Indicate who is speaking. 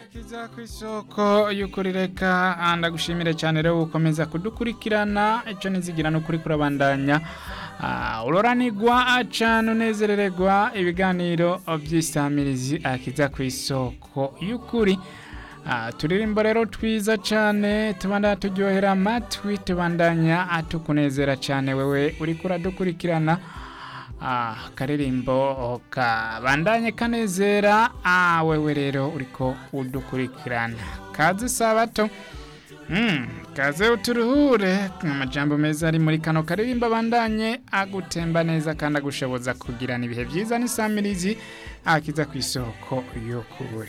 Speaker 1: kiza ku isoko y'ukuri reka ndagushimire cyane rero gukomeza kudukurikirana icyo nizigira n'ukuri kurabandanya uroranigwa cyane unezerererwa ibiganiro by'isamirizi akiza ku isoko y'ukuri turirimbo rero twiza cyane tubandanya turyohera amatwi tubandanya tukunezera cyane wewe uri kuradukurikirana akaririmbo kabandanye kanezera wewe rero uriko udukurikirana kazi sabato kaze uturuhure amajambo meza ari muri kano karirimbo abandanye agutemba neza kandi agushoboza kugirana ibihe byiza n'isamirizi akiza ku isoko yo kuburi